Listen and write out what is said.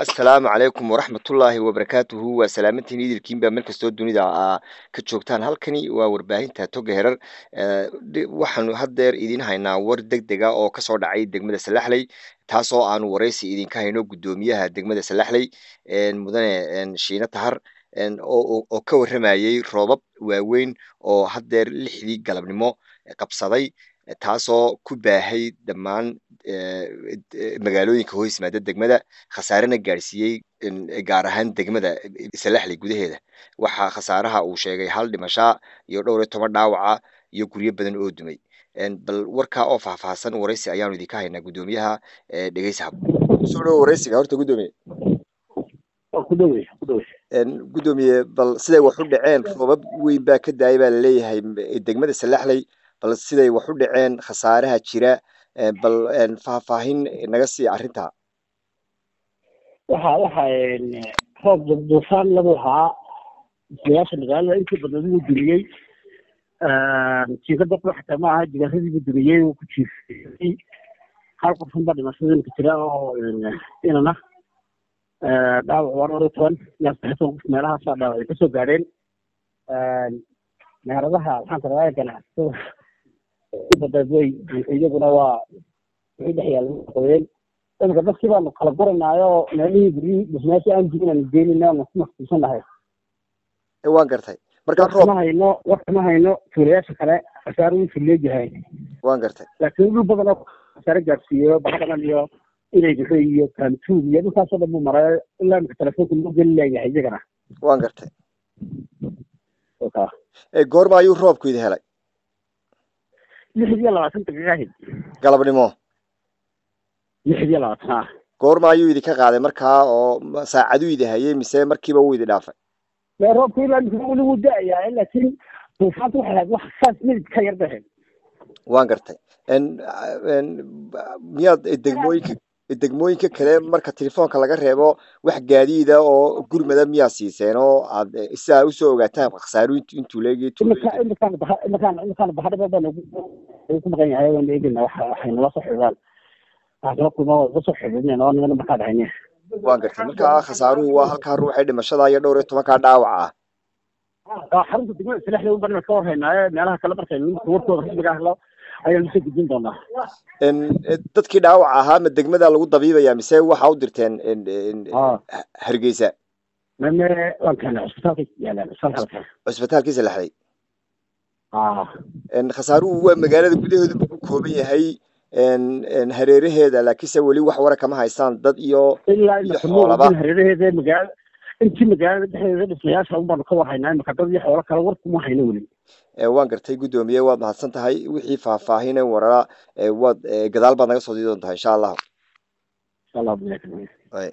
assalaamu calaykum waraxmatullaahi wabarakaatuhu waa salaamantiin idilkiinba meel kastoo dunida aa ka joogtaan halkani waa warbaahinta toga herar waxaanu haddeer idiin haynaa war deg dega oo kasoo dhacay degmada salaxley taasoo aanu waraysi idinka hayno guddoomiyaha degmada salaxley mudane shiine tahar oo ka warramayey roobab waaweyn oo haddeer lixdii galabnimo qabsaday taasoo ku baahay dhammaan magaalooyinka hoos yimaada degmada khasaarena gaadhsiiyey gaar ahaan degmada salaxley gudaheeda waxaa khasaaraha uu sheegay hal dhimashaa iyo dhowr iyo toban dhaawaca iyo guryo badan oo dumay bal warkaa oo faahfaahsan waraysi ayaanu idinka haynaa guddoomiyaha dhegeysa hab soo dhowo waraysiga horta guddoomiye guddoomiye bal siday wax u dhaceen roobab weyn baa ka daayay baa laleeyahay degmada salaxley bal siday wax u dhaceen khasaaraha jira bal faahfaahin naga sii arrintaa waxa waxa roob duufaan lagu ahaa islayaasha magaalada intii badan wuu dumiyey jiikada xataa ma aha jigaaradiibu dumiyey wuu ku jiifiyey hal qofun baa dhimashada imika jira oo inana dhaawac waa dhowr iyo toban ilaa saddex toban qof meelahaasaa dhaawac ay kasoo gaadheen meheradaha waxaan taraaya ganacsatada badeed way iyaguna waa wixii dhex yaalla qoyeen imika dadkii baanu kala guranaayo meelihii guryihii dhismayaashii aan jibin aanu geenina aanu ku maqsuusanahay waan gartay markaa roob ma hayno warka ma hayno tuulayaasha kale khasaaro wuu leeyahay waan gartay laakiin dhul badan oo khasaare gaadhsiiyo baxdhagan iyo inay bixe iyo kaantuug iyo dhulkaasoo dhan buu maray ilaa imika telefoonka loo geli leeyahay iyagana waan gartay goorma ayuu roobku idi helay lixdiyo labaatan daqiiqa ahayd galabnimo lixdiyo labaatan ah goorma ayuu idinka qaaday markaa oo saacaduu idi hayay mise markiiba wuu idi dhaafay mee roobku ilaa imika weli wuu da-ayaa laakiin duufaanta waxay ahayd wax saas midib ka yar bahayd waan gartay miyaad degmooyinka degmooyinka kale marka telefoonka laga reebo wax gaadiida oo gurmada miyaa siiseen oo aad si aa usoo ogaataan khasaaru intuu leegi imikaan imikaan imikaan bahadhaba baan ku maqan yahay waan eegayna wax waxay nala soo xidhaan waxaa kuma uga soo xidhinayna oo nimana markaa dhahayne waan gartay markaa khasaaruhu waa halkaa ruuxay dhimashada iyo dhowr iyo tobankaa dhaawaca ah xarunta degmada salaxda un baan ka warhaynaaye meelaha kale markay nimanka warkooda rasmiga helo ayaan usoo gudbin doonaa dadkii dhaawac ahaa ma degmada lagu dabiibaya mise waxa u dirteen hargeysa mame waan keenay cusbitaalka yaalaan cusbitaalka cusbitaalkii salaxday khasaaruhu waa magaalada gudaheedu buu ku kooban yahay hareeraheeda laakiinse weli wax wara kama haystaan dad iyo ilaa iyo xoolaba hareeraheeda magaala intii magaalada dhexdeeda dhismayaasha un baanu ka warhaynaa imika dad iyo xoolo kale war kuma hayno weli waan gartay guddoomiye waad mahadsan tahay wixii faahfaahine warara waad gadaal baad naga soo dii doontaa insha allahu insha allah